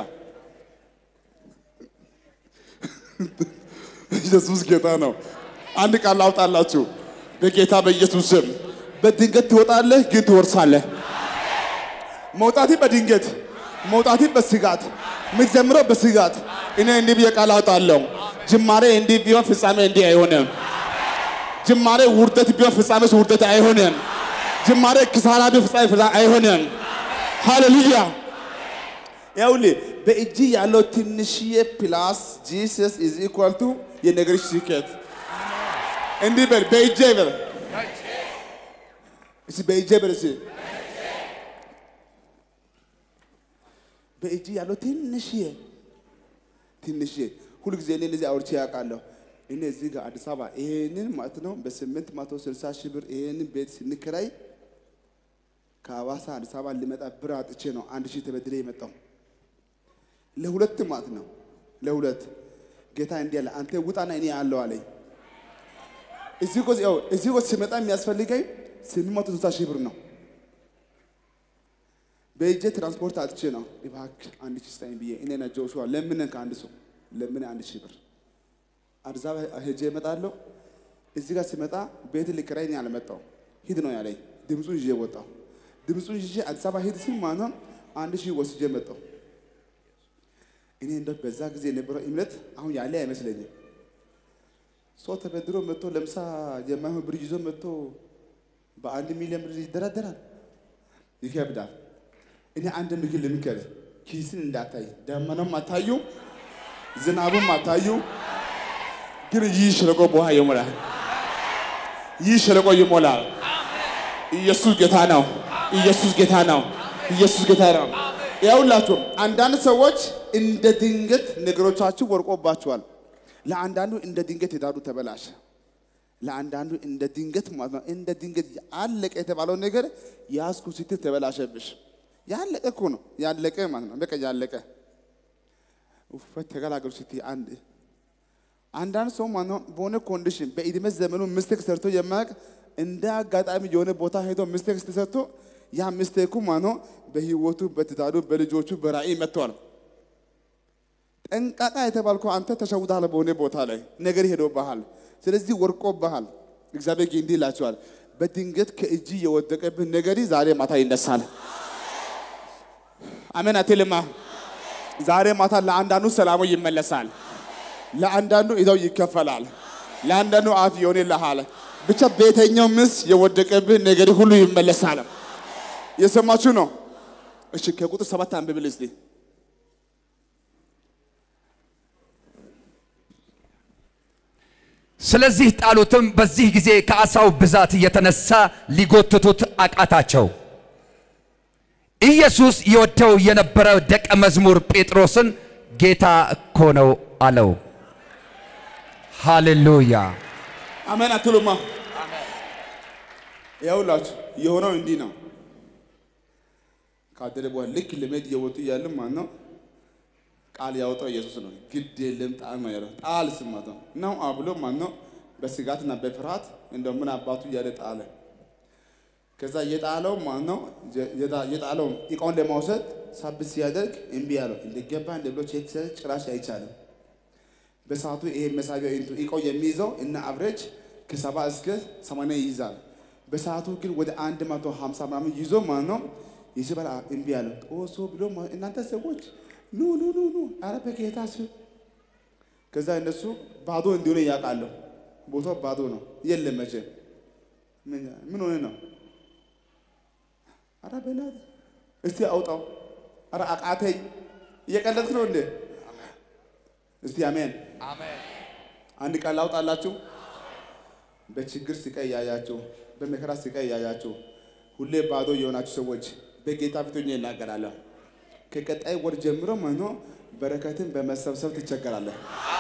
ኢየሱስ ጌታ ነው አንድ ቃል አውጣላችሁ በጌታ በኢየሱስ ስም በድንገት ትወጣለህ ግን ትወርሳለህ መውጣቴ በድንገት መውጣቴ በስጋት የምትጀምረው በስጋት እኔ እንዲህ ብዬ ቃል አውጣለሁ ጅማሬ እንዲህ ቢሆን ፍጻሜ እንዲህ አይሆንም ጅማሬ ውርደት ቢሆን ፍጻሜ ውርደት አይሆንም ጅማሬ ክሳራ ቢሆን ፍጻሜ ፍጻሜ አይሆንም ሃሌሉያ ይኸውልህ በእጅ ያለው ትንሽዬ ፕላስ ጂሰስ ኢዝ ኢኳል ቱ የነገሮች ስኬት እንዲህ በል በእጄ በል እስኪ በእጄ በል እስኪ በእጅ ያለው ትንሽዬ ትንሽዬ ሁልጊዜ እኔ እንደዚህ አውርቼ ያውቃለሁ። እኔ እዚህ ጋር አዲስ አበባ ይሄንን ማለት ነው በስምንት መቶ ስልሳ ሺህ ብር ይሄንን ቤት ስንከራይ ከሐዋሳ አዲስ አበባ ልመጣ ብር አጥቼ ነው አንድ ሺህ ተበድሬ የመጣው ለሁለት ማለት ነው ለሁለት ጌታ እንዲህ አለ አንተ ውጣና እኔ አለው አለኝ። እዚህ ጎ ያው እዚህ ጎ ሲመጣ የሚያስፈልገኝ ስምንት መቶ ስልሳ ሺህ ብር ነው። በእጄ ትራንስፖርት አጥቼ ነው እባክህ አንድ ሺህ ስጠኝ ብዬ እኔና ጆሹዋ ለምነን ከአንድ ሰው ለምን አንድ ሺህ ብር አዲስ አበባ ሄጄ እመጣለሁ። እዚህ ጋር ሲመጣ ቤት ልከራይ እኔ አልመጣሁ ሂድ ነው ያለኝ። ድምፁን ይዤ ወጣሁ። ድምፁን ይዤ አዲስ አበባ ሂድ ሲል ማለት ነው አንድ ሺህ ወስጄ መጣሁ። እኔ እንደው በዛ ጊዜ የነበረው እምነት አሁን ያለ አይመስለኝም። ሰው ተበድሮ መጥቶ ለምሳ የማይሆን ብር ይዞ መጥቶ በአንድ ሚሊዮን ብር ይደራደራል፣ ይከብዳል። እኔ አንድ ምክር ልምከር፣ ኪስን እንዳታይ፣ ደመናም አታዩ፣ ዝናቡም አታዩ፣ ግን ይህ ሸለቆ በውሃ ይሞላል። ይህ ሸለቆ ይሞላል። ኢየሱስ ጌታ ነው። ኢየሱስ ጌታ ነው። ኢየሱስ ጌታ ነው። ያውላችሁ አንዳንድ ሰዎች እንደ ድንገት ነገሮቻችሁ ወርቆባችኋል። ለአንዳንዱ እንደ ድንገት የዳሩ ተበላሸ። ለአንዳንዱ እንደ ድንገት ማለት ነው። እንደ ድንገት አለቀ የተባለው ነገር ያዝኩ ስትል ተበላሸብሽ። ያለቀ እኮ ነው ያለቀ ማለት ነው። በቃ ያለቀ ውፈት ተገላገሉ ስትይ አንድ አንዳንድ ሰው ማለት ነው በሆነ ኮንዲሽን በእድሜ ዘመኑ ሚስቴክ ሰርቶ የማያውቅ እንደ አጋጣሚ የሆነ ቦታ ሄዶ ሚስቴክ ሰርቶ ያ ሚስቴኩ ማለት ነው በህይወቱ፣ በትዳሩ፣ በልጆቹ በራእይ መጥተዋል። ጠንቃቃ የተባልከው አንተ ተሸውዳል። በሆነ ቦታ ላይ ነገር ሄዶብሃል። ስለዚህ ወርቆብሃል። እግዚአብሔር ግን እንዲህ ይላቸዋል፣ በድንገት ከእጅ የወደቀብህ ነገሪ ዛሬ ማታ ይነሳል። አሜን አትልማ? ዛሬ ማታ ለአንዳንዱ ሰላሙ ይመለሳል። ለአንዳንዱ እዳው ይከፈላል። ለአንዳንዱ አፍ ይሆንልሃል። ብቻ በየትኛው ምስ የወደቀብህ ነገር ሁሉ ይመለሳል። የሰማችሁ ነው? እሺ ከቁጥር ሰባት አንብብል እስቲ። ስለዚህ ጣሉትም። በዚህ ጊዜ ከዓሣው ብዛት የተነሳ ሊጎትቱት አቃታቸው። ኢየሱስ ይወደው የነበረው ደቀ መዝሙር ጴጥሮስን ጌታ እኮ ነው አለው። ሃሌሉያ! አሜን አትሉማ? ያውላችሁ የሆነው እንዲህ ነው። ካደረ በኋላ ልክ ልመድ እየወጡ እያሉ ማለት ነው ቃል ያወጣው ኢየሱስ ነው። ግድ የለም ጣል ነው ያለው። ጣል ስማት ነው ነው አብሎ ማለት ነው በስጋትና በፍርሃት እንደው ምን አባቱ እያለ ጣለ። ከዛ የጣለው ማለት ነው የጣለው እቃውን ለማውሰድ ሳብ ሲያደርግ እምቢ ያለው እንደገባ እንደ ብሎ ቼክ ሲያደርግ ጭራሽ አይቻልም። በሰዓቱ ይሄ መሳቢያ እቃው የሚይዘው እና አብሬጅ ከሰባ እስከ ሰማንያ ይይዛል። በሰዓቱ ግን ወደ አንድ መቶ ሀምሳ ምናምን ይዞ ማለት ነው ይስበል እምቢ ያለው ጦሶ ብሎ እናንተ ሰዎች ኑ ኑ ኑ ኑ አረ በጌታ ስም ከዛ እነሱ ባዶ እንዲሆነ ያውቃለሁ። ቦታው ባዶ ነው። የለም መቼ ምን ሆነ ነው? አረ በእናትህ እስቲ አውጣው። አረ አቃተኝ። እየቀለድክ ነው እንዴ? እስቲ አሜን። አንድ ቃል ላውጣላችሁ። በችግር ስቃይ ያያችሁ፣ በመከራ ስቃይ ያያችሁ፣ ሁሌ ባዶ የሆናችሁ ሰዎች በጌታ ፊት ሆኜ እናገራለሁ። ከቀጣይ ወር ጀምሮ መኖ በረከትን በመሰብሰብ ትቸገራለህ።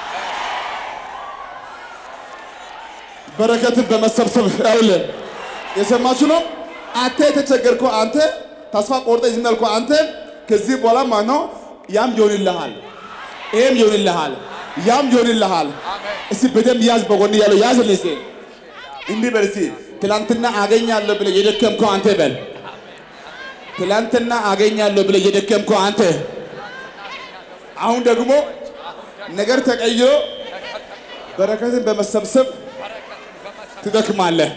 በረከትን በመሰብሰብ ያውል የሰማችሁ ነው። አንተ የተቸገርከው አንተ ተስፋ ቆርጠ ዝም ያልከው አንተ ከዚህ በኋላ ማነው ያም ይሆንልሃል፣ ይሄም ይሆንልሃል፣ ያም ይሆንልሃል። እስቲ በደንብ ያዝ፣ በጎን ያለው ያዝ። ልሴ እንዲህ በል እስቲ ትላንትና አገኛለሁ ብለህ የደከምከው አንተ በል ትላንትና አገኛለሁ ብለህ የደከምከው አንተ አሁን ደግሞ ነገር ተቀይሮ በረከትን በመሰብሰብ ትደክማለህ።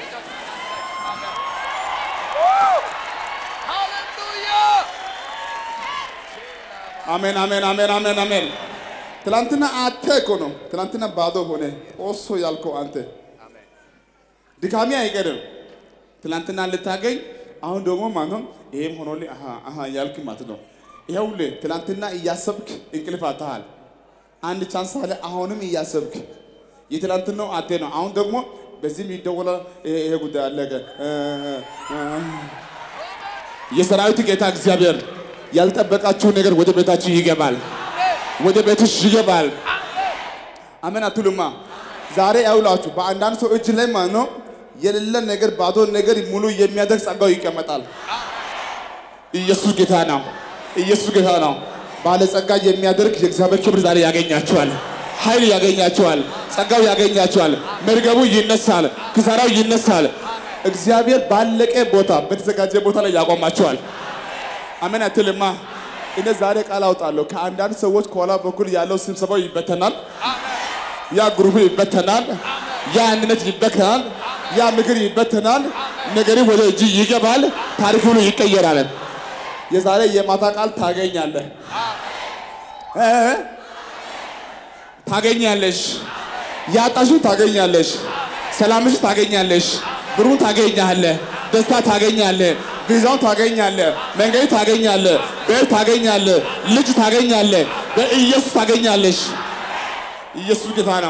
አሜን አሜን አሜን አሜን አሜን። ትላንትና አንተ እኮ ነው ትላንትና ባዶ ሆነ ኦሶ ያልከው አንተ ድካሚ አይቀርም። ትላንትና ልታገኝ አሁን ደግሞ ማለት ነው ይሄም ሆኖልኝ አሃ አሃ ያልክ ማለት ነው። ይኸውልህ ትላንትና እያሰብክ እንቅልፍ አጥተሃል። አንድ ቻንስ አለ። አሁንም እያሰብክ የትላንትናው አንተ ነው። አሁን ደግሞ በዚህም ይደወላል። ይሄ ጉዳይ አለቀ። የሰራዊት ጌታ እግዚአብሔር ያልጠበቃችሁ ነገር ወደ ቤታችሁ ይገባል፣ ወደ ቤትሽ ይገባል። አሜን አትሉማ? ዛሬ ያውላችሁ በአንዳንድ ሰው እጅ ላይ ማለት ነው የሌለ ነገር ባዶ ነገር ሙሉ የሚያደርግ ጸጋው ይቀመጣል። ኢየሱስ ጌታ ነው። ኢየሱስ ጌታ ነው። ባለጸጋ የሚያደርግ የእግዚአብሔር ክብር ዛሬ ያገኛቸዋል። ኃይል ያገኛቸዋል። ጸጋው ያገኛቸዋል። መርገቡ ይነሳል። ክሳራው ይነሳል። እግዚአብሔር ባለቀ ቦታ በተዘጋጀ ቦታ ላይ ያቆማቸዋል። አሜን አትልማ? እኔ ዛሬ ቃል አውጣለሁ። ከአንዳንድ ሰዎች ከኋላ በኩል ያለው ስብሰባው ይበተናል። ያ ግሩፕ ይበተናል። ያ አንድነት ይበተናል። ያ ምክር ይበተናል። ነገሪ ወደ እጅ ይገባል። ታሪክ ሁሉ ይቀየራል። የዛሬ የማታ ቃል ታገኛለህ። እ? ታገኛለሽ። ያጣሽን ታገኛለሽ። ሰላምሽ ታገኛለሽ። ብሩን ታገኛለህ። ደስታ ታገኛለህ። ቪዛውን ታገኛለህ። መንገድ ታገኛለህ። ቤት ታገኛለህ። ልጅ ታገኛለህ። በኢየሱስ ታገኛለሽ። ኢየሱስ ጌታ ነው።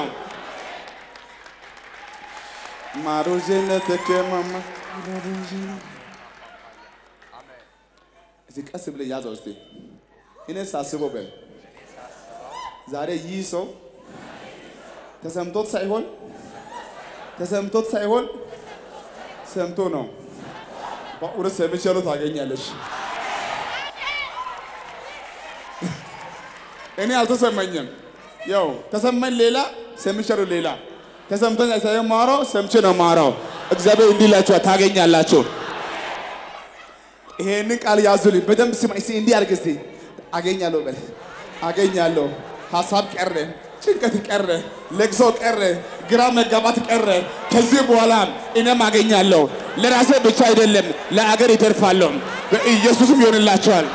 ማሮዜነት ከማማ እዚህ ቀስ ብለህ ያዘው እስቲ። እኔ ሳስበው በል ዛሬ ይህ ሰው ተሰምቶት ሳይሆን ተሰምቶት ሳይሆን ሰምቶ ነው። በእውነት ሰምቻለሁ ታገኛለሽ። እኔ አልተሰማኝም። ያው ተሰማኝ ሌላ ሰምቻለሁ ሌላ ተሰምቶኝ ሳይሆን ማራው ሰምቼ ነው ማራው። እግዚአብሔር እንዲህ ይላችኋል ታገኛላችሁ። ይሄንን ቃል ያዙልኝ በደንብ ስማ። እስኪ እንዲህ አድርግ እስኪ አገኛለሁ በል አገኛለሁ። ሀሳብ ቀረ፣ ጭንቀት ቀረ፣ ለቅሶ ቀረ፣ ግራ መጋባት ቀረ። ከዚህ በኋላ እኔም አገኛለሁ። ለራሴ ብቻ አይደለም ለአገር ይተርፋለሁ። በኢየሱስም ይሆንላቸዋል።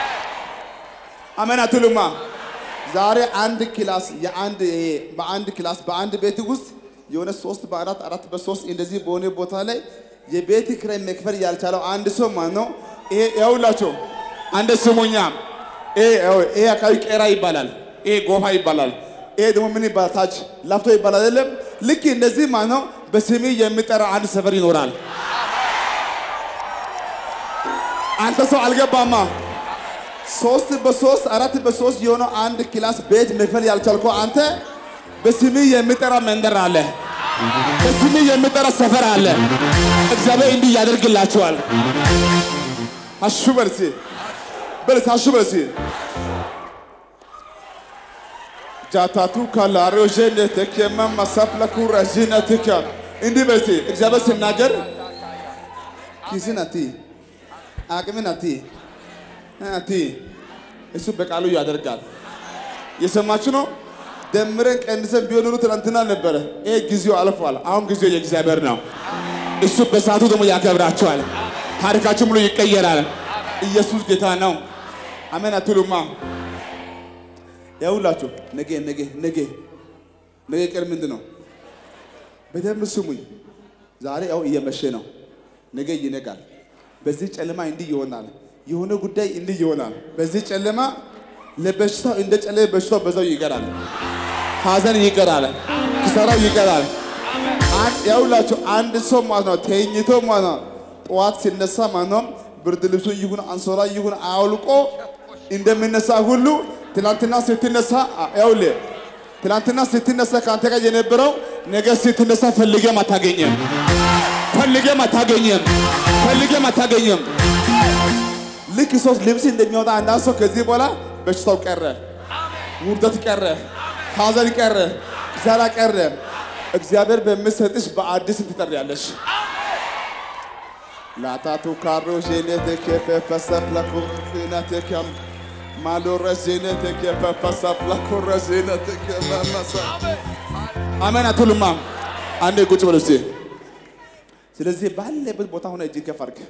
አሜን አትሉማ? ዛሬ አንድ ክላስ የአንድ ይሄ በአንድ ክላስ በአንድ ቤት ውስጥ የሆነ ሶስት በአራት አራት በሶስት እንደዚህ በሆነ ቦታ ላይ የቤት ኪራይ መክፈል ያልቻለው አንድ ሰው ማን ነው? ይሄ ያውላቸው አንድ ስሙኛ ይሄ ያው ይሄ አካባቢ ቄራ ይባላል። ይሄ ጎፋ ይባላል። ይሄ ደግሞ ምን ይባላል? ታች ላፍቶ ይባላል አይደለም? ልክ እንደዚህ ማን ነው? በስሜ የሚጠራ አንድ ሰፈር ይኖራል። አንተ ሰው አልገባማ። ሶስት በሶስት አራት በሶስት የሆነው አንድ ክላስ ቤት መክፈል ያልቻልከው አንተ በስሜ የሚጠራ መንደር አለ። በስሜ የሚጠራ ሰፈር አለ። እግዚአብሔር እንዲህ ያደርግላችኋል። አሹ በርሲ በርሲ አሹ በርሲ ጃታቱ ካላሪዮ ጀነተክ የማማሳፕላኩ ረዚነትክ እንዲህ በርሲ እግዚአብሔር ሲናገር ኪስን አቲ አቅምን አቲ አቲ እሱ በቃሉ ያደርጋል። የሰማችሁ ነው። ደምረን ቀንሰን ቢሆን ኖሮ ትናንትና ነበረ። ይሄ ጊዜው አልፏል። አሁን ጊዜው የእግዚአብሔር ነው። እሱ በሰዓቱ ደግሞ ያከብራቸዋል። ታሪካችሁ ሙሉ ይቀየራል። ኢየሱስ ጌታ ነው። አሜን አትሉማ? ያውላችሁ ነገ ነገ ነገ ነገ ቀን ምንድን ነው? በደንብ ስሙኝ። ዛሬ ያው እየመሸ ነው። ነገ ይነጋል። በዚህ ጨለማ እንዲህ ይሆናል። የሆነ ጉዳይ እንዲህ ይሆናል። በዚህ ጨለማ ለበሽታው እንደ ጨለመ በሽታው በዛው ይቀራል። ሐዘን ይቀራል። ኪሳራው ይቀራል። አንድ ያውላችሁ አንድ ሰው ማለት ነው ተኝቶ ማለት ነው ጠዋት ሲነሳ ማለት ነው ብርድ ልብሱን ይሁን አንሶላ ይሁን አውልቆ እንደሚነሳ ሁሉ ትላንትና ስትነሳ ያውል ትላንትና ስትነሳ ከአንተ ጋር የነበረው ነገ ስትነሳ ፈልገም አታገኘም። ፈልገም አታገኘም። ፈልገም አታገኘም። ልክ ሰው ልብስ እንደሚወጣ አንዳንድ ሰው ከዚህ በኋላ በሽታው ቀረ፣ ውርደት ቀረ፣ ሐዘን ቀረ፣ ኪሳራ ቀረ። እግዚአብሔር በሚሰጥሽ በአዲስ ትጠሪያለሽ። ላታቱ ካሮ ዤኔቴኬ ፔፐሰፕላኩ ዜነቴኬም ማሎረ ዜነቴኬ ፔፐሰፕላኩ ረዜነቴኬ መመሰ አሜን አትሉማ? አንዴ ቁጭ በሉ እስቲ። ስለዚህ ባለበት ቦታ ሆነ እጅ ከፍ አድርግ።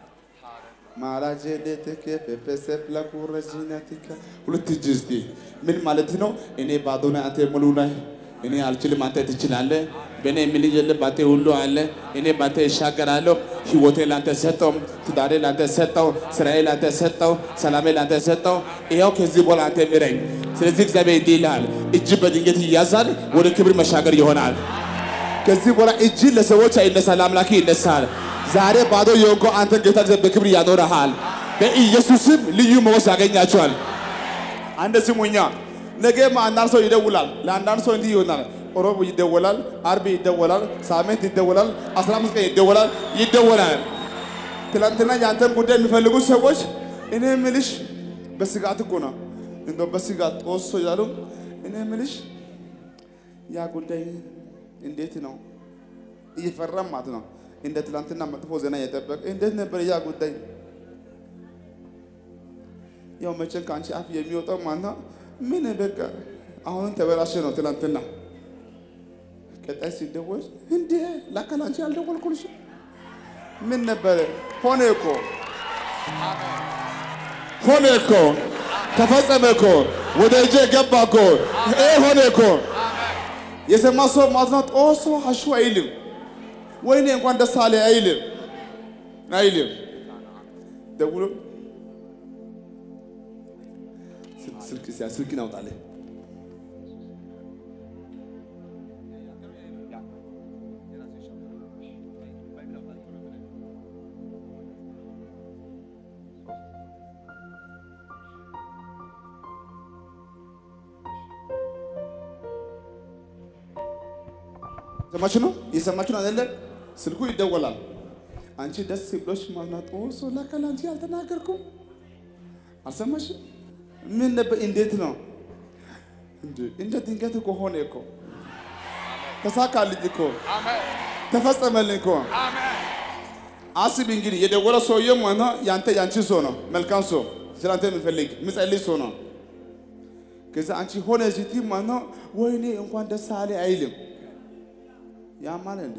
ማራጀሌቴኬ ፔፐሰፕላኩ ረዜነቴኬ ሁለት እጅ እስቲ ምን ማለት ነው? እኔ ባዶ ነኝ፣ አንተ ሙሉ ነህ። እኔ አልችልም፣ አንተ ትችላለህ። በእኔ የሚል የለም፣ በአንተ ሁሉ አለ። እኔ በአንተ ይሻገራለሁ። ህይወቴ ለአንተ ሰጠው፣ ትዳሬ ለአንተ ሰጠው፣ ስራዬ ለአንተ ሰጠው፣ ሰላሜ ለአንተ ሰጠው። ይኸው ከዚህ በኋላ አንተ ምረኝ። ስለዚህ እግዚአብሔር እንዲህ ይልሃል፣ እጅ በድንገት ይያዛል፣ ወደ ክብር መሻገር ይሆናል። ከዚህ በኋላ እጅ ለሰዎች አይነሳል፣ ለአምላክ ይነሳል። ዛሬ ባዶ የሆንከው አንተ ጌታ እግዚአብሔር በክብር ያኖረሃል። በኢየሱስም ልዩ ሞገስ ያገኛቸዋል። አንድ ስሙኛ፣ ነገም አንዳንድ ሰው ይደውላል። ለአንዳንድ ሰው እንዲህ ይሆናል። ሮብ ይደወላል፣ አርብ ይደወላል፣ ሳምንት ይደወላል፣ አስራ አምስት ቀን ይደወላል ይደወላል። ትናንትና የአንተን ጉዳይ የሚፈልጉ ሰዎች እኔ ምልሽ በስጋት እኮ ነው እንደው በስጋት ጦሶ ይላሉ። እኔ ምልሽ ያ ጉዳይ እንዴት ነው እየፈራም ማለት ነው እንደ ትላንትና መጥፎ ዜና እየጠበቀ እንዴት ነበር ያ ጉዳይ? ያው መቼም ከአንቺ አፍ የሚወጣው ማነው? ምን በቃ አሁንም ተበላሸ ነው። ትላንትና ቀጣይ ሲደወል እንዴ ላካ ላንቺ አልደወልኩልሽ ምን ነበረ? ሆነ እኮ ሆነ እኮ ተፈጸመ እኮ ወደ እጄ ገባ እኮ ይሄ ሆነ እኮ የሰማ ሰው ማለት ነው ጦሶ ሀሹ አይልም ወይኔ እንኳን ደስ አለ አይልም አይልም ደውሎ ስልክ ስልክ አውጣልህ ሰማችሁ ነው እየሰማችሁ ነው አይደለ? ስልኩ ይደወላል። አንቺ ደስ ብሎሽ ማናጦ ሰው ለካል አንቺ አልተናገርኩም አልሰማሽም? ምን ነበር? እንዴት ነው እንዴ? እንደ ድንገት እኮ ሆነ እኮ ተሳካልኝ እኮ ተፈጸመልኝ እኮ። አስቢ እንግዲህ የደወለ ሰውዬም ሆነ ያንተ ያንቺ ሰው ነው፣ መልካም ሰው ስለአንተ የሚፈልግ የሚጸልይ ሰው ነው። ከዛ አንቺ ሆነ ሲቲ ማለት ነው ወይኔ እንኳን ደስ አለ አይልም። ያማል እንደ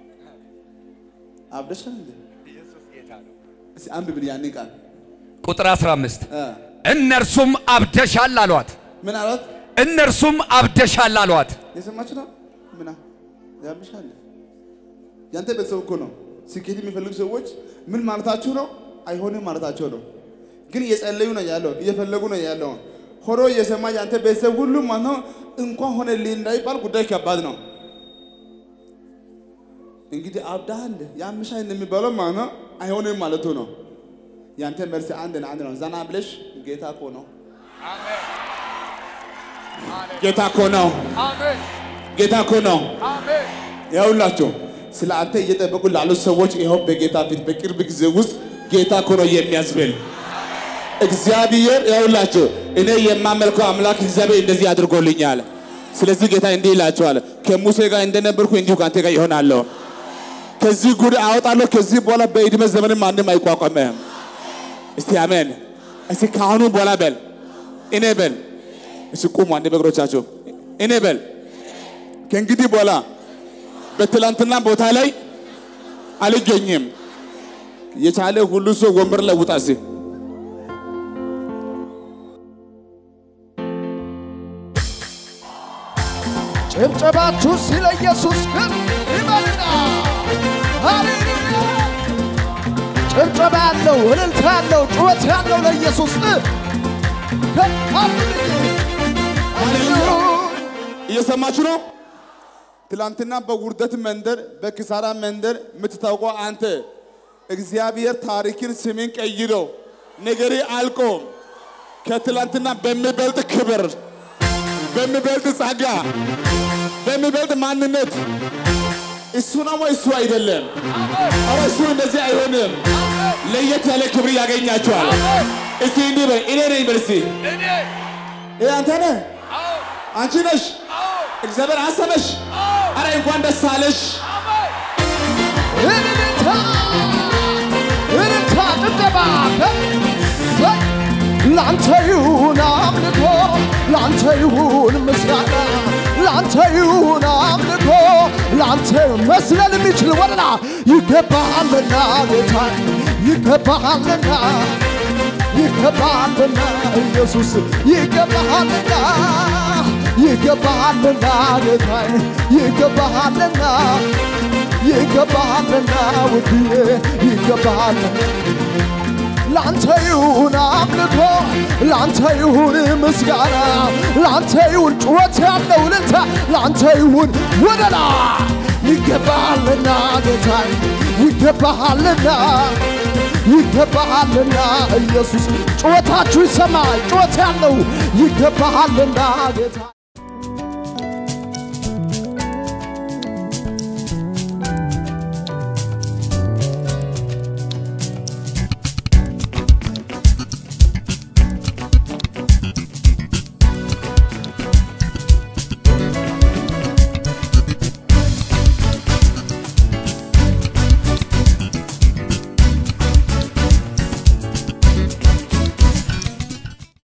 አብደሻል እንደ እስኪ አንብብል ያንን ቃል ቁጥር 15 እ እነርሱም አብደሻል አሏት። ምን አላት? እነርሱም አብደሻል አሏት። የሰማችሁ ነው? ምን ያብሻል? ያንተ ቤተሰብ እኮ ነው። ስኬት የሚፈልጉ ሰዎች ምን ማለታችሁ ነው? አይሆንም ማለታቸው ነው። ግን እየጸለዩ ነው ያለው፣ እየፈለጉ ነው ያለው። ሆሮ እየሰማ ያንተ ቤተሰብ ሁሉ ማለት ነው እንኳን ሆነልኝ እንዳይባል ጉዳይ ከባድ ነው። እንግዲህ አብዳሃል ያምሻል የሚባለው ማለት ነው አይሆንም ማለቱ ነው። ያንተ መልስ አንድ ነው፣ አንድ ነው። ዘና ብለሽ ጌታ እኮ ነው፣ ጌታ እኮ ነው፣ ጌታ እኮ ነው። ይኸውላችሁ ስለ አንተ እየጠበቁ ላሉት ሰዎች ይኸው በጌታ ፊት በቅርብ ጊዜ ውስጥ ጌታ እኮ ነው የሚያስብል እግዚአብሔር ይኸውላችሁ እኔ የማመልከው አምላክ እግዚአብሔር እንደዚህ አድርጎልኛል። ስለዚህ ጌታ እንዲህ ይላችኋል፣ ከሙሴ ጋር እንደነበርኩ እንዲሁ ከአንተ ጋር ይሆናለሁ። ከዚህ ጉድ አወጣለሁ። ከዚህ በኋላ በዕድሜ ዘመን ማንም አይቋቋምህም። እስቲ አሜን። እስቲ ከአሁኑ በኋላ በል እኔ በል እስቲ ቁሙ አንዴ በእግሮቻችሁ እኔ በል ከእንግዲህ በኋላ በትላንትና ቦታ ላይ አልገኝም። የቻለ ሁሉ ሰው ወንበር ላይ ውጣ እስቲ ጭብጨባችሁ ስለ ኢየሱስ ግን ይበልና ሃሌሉያ! ጭብጨባ ያለው እልልታ ያለው ጩኸት ያለው ለኢየሱስ እየሰማችሁ ነው። ትላንትና በውርደት መንደር በኪሳራ መንደር የምትታውቀው አንተ እግዚአብሔር ታሪክን ስምን ቀይሮ ነገሬ አልቆ ከትላንትና በሚበልጥ ክብር በሚበልጥ ጸጋ በሚበልጥ ማንነት እሱ ነው ወይ እሱ አይደለም? ኧረ እሱ እንደዚህ አይሆንም። ለየት ያለ ክብር ያገኛቸዋል። እስቲ እንዲህ በይ፣ እኔ ነኝ በል እስቲ። ይሄ አንተ ነህ፣ አንቺ ነሽ። እግዚአብሔር አሰበሽ። አረ እንኳን ደስ አለሽ። እልልታ እልልታ ጭብጨባ ከ- ላንተ ይሁን አምልኮ ላንተ ይሁን ምስጋና ላንተ ይሁን አምልኮ ላንተ መስለን የሚችል ወደላ ይገባሃልና ጌታ ይገባሃልና ይገባሃልና ኢየሱስ ይገባሃልና ይገባሃልና ጌታ ይገባሃልና ይገባሃልና ውድዬ ይገባሃልና ላንተ ይሁን አምልኮ ላንተ ይሁን ምስጋና ላንተ ይሁን ጩኸት ያለው እልልታ ላንተ ይሁን ወደላ ይገባሃልና ጌታ ይገባሃልና ይገባሃልና ኢየሱስ ጩኸታችሁ ይሰማ ጩኸት ያለው ይገባሃልና ጌታ